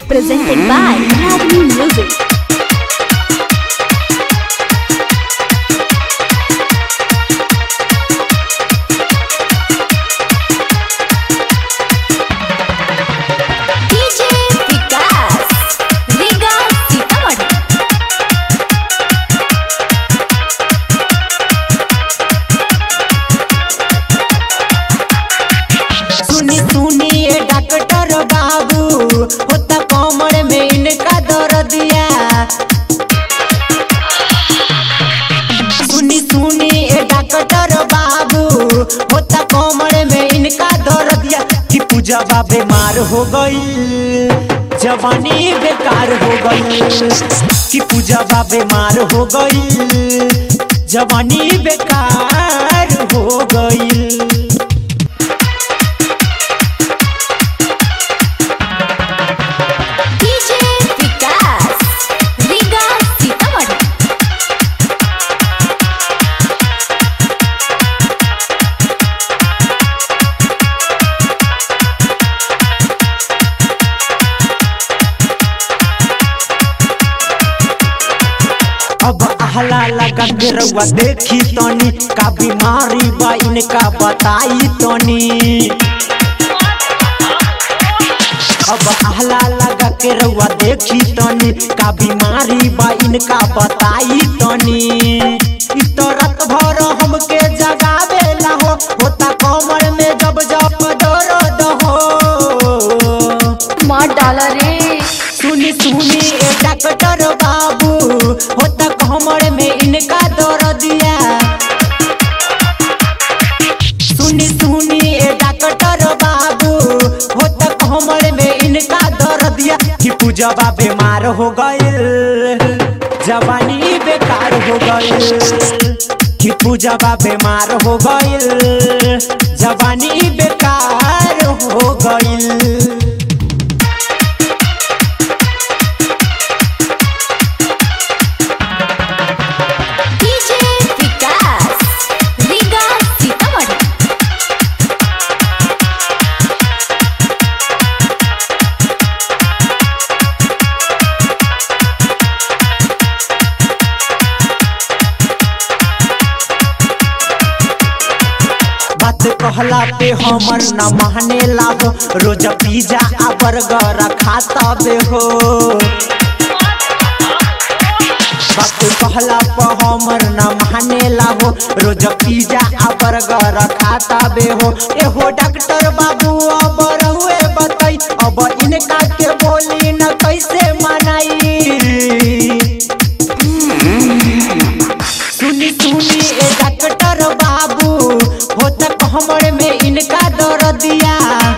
presented by Ragni Music. DJ Vikas, Riga Sitamarhi. सुनी सुनी ये डॉक्टर बाबू होता कमर में इनका दर्दिया सुनी सुनी ये डॉक्टर बाबू होता कमर में इनका दर्दिया कि पूजा बा बीमार हो गई जवानी बेकार हो गई कि पूजा बा बीमार हो गई जवानी बेकार हो गई DJ Vikas, Riga Sitamarhi. अब आहला लगा के रउआ देखी तनी का बीमारी बा इनका बताई तनी अब आहला लगा के रउआ देखी तनी का बीमारी बा इनका बताई तनी इ तो रात भर हमके जगावेला हो होता कमर में जब जब दर्द हो मार डाला रे सुनी सुनी ए डॉक्टर बाबू होता कमर में इनका दर्दिया सुनी सुनी ए डॉक्टर बाबू होता कमर में इनका दर्दिया कि पूजवा बीमार हो गइल जवानी बेकार हो गइल कि पूजवा बीमार हो गइल जवानी बेकार हो गइल DJ Vikas, Riga Sitamarhi. बात कहला पे हमर न माने हो रोज पिज्जा आ बर्गर खाता बे हो बात कहला पे हमर न माने हो रोज पिज्जा आ बर्गर खाता बे हो एहो डॉक्टर बाबू अब रहुए बताई अब इनका के बोली न कैसे मनाई सुनी सुनी ए डॉक्टर बाबू हो तक हमर में इनका दर्दिया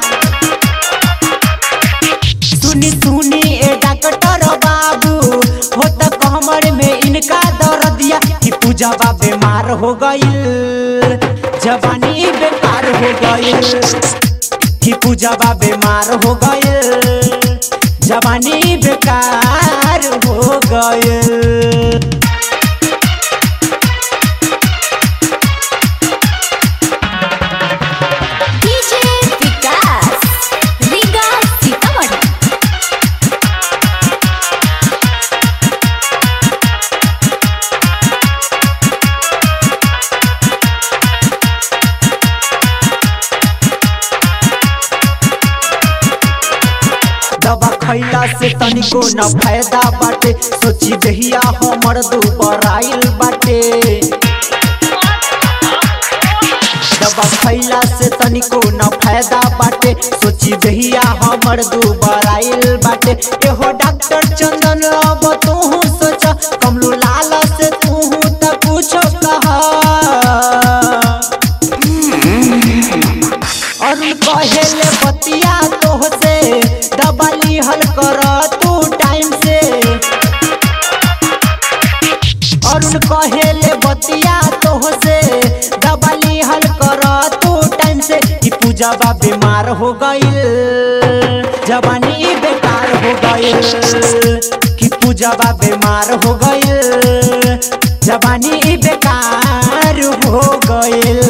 सुनी सुनी ए डॉक्टर बाबू हो तक हमर में इनका दर्दिया कि पूजवा बीमार हो गइल जवानी बेकार हो गइल कि पूजवा बीमार हो गइल जवानी बेकार हो गइल DJ Vikas, Riga Sitamarhi. दवा खैला से तनिको न फायदा बाटे सोची दहिया हमर दुबर आइल बाटे दवा खैला से तनिको न फायदा बाटे सोची दहिया हमर दुबर आइल बाटे एहो डॉक्टर चंदन अब तू सोच कमलू लाल से तू त पूछो कहा अरुण कहेले बतिया तोहसे दबाली हल कर तू टाइम से अरुण कहेले बतिया तोहसे दबाली हल कर तू टाइम से कि पूजवा बीमार हो गइल जवानी बेकार हो गइल कि पूजवा बीमार हो गइल जवानी बेकार हो गइल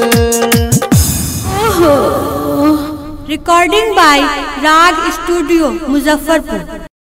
recording by Rag Studio, Muzaffarpur.